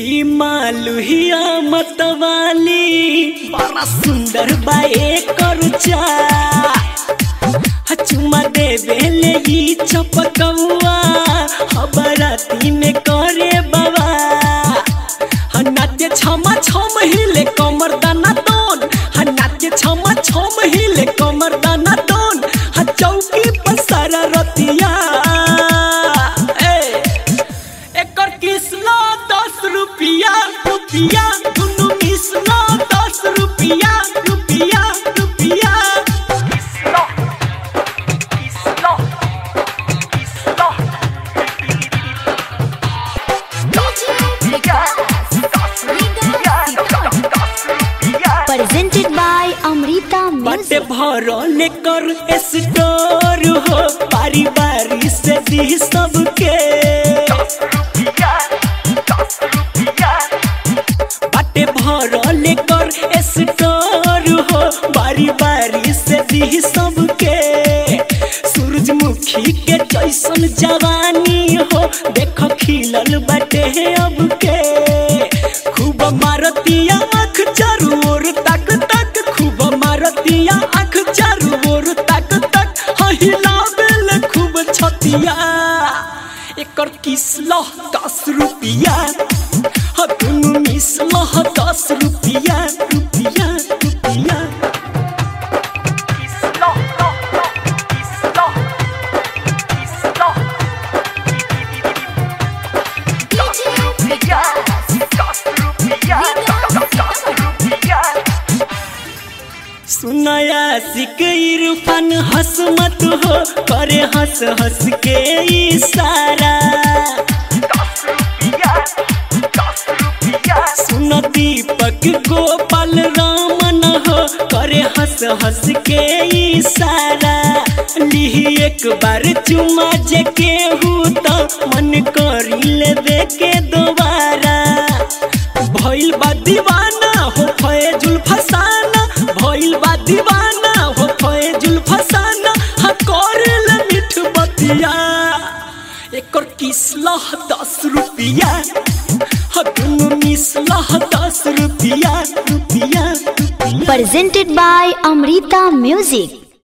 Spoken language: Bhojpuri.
ई मालुहिया मतवाली बड़ा सुंदर बाए करुचा चुमा देवे ले ई चपकौआ हबराती में करे बाबा नाट्य छमा छम हिले कमर दाना दोन नाट्य छमा छम हिले कमर दाना दोन चौकी पर सारा रतिया ए एकर किसला दस रुपिया रुपिया दुनु मिसला दस रुपिया रुपिया रुपिया presented by Amrita बटे Music. भरल कर स्टोर हो बारी बारी से दी सबके बटे भरल कर स्टोर हो बारी बारी से दी सबके सूरजमुखी के जैसन जवानी हो देख खिलल बटे अब के खूब मारतिया आँख चारू ओर तक तक खूब मारतिया आँख चारू ओर तक तक हिलावेल खूब छतिया एकर किसलह दस रुपिया ह दुनु मिसलह दस रुपिया रुपिया रुपिया सुनया सिक इरफान हंस मत हो करे हंस हंस के इशारा सुन दीपक गोपाल रामन हो करे हंस हंस के इशारा लिही एक बार चुमा जे केहू तो मन करी लेबे के दोबारा भइल बा दीवाना हो फैजुल फसाना भइल बा दीवाना हो फैजुल फसाना हा करल मिठ बतिया एकर किसलह दस रुपिया हा दुनु मिसलह दस रुपिया रुपिया रुपिया Presented by Amrita Music.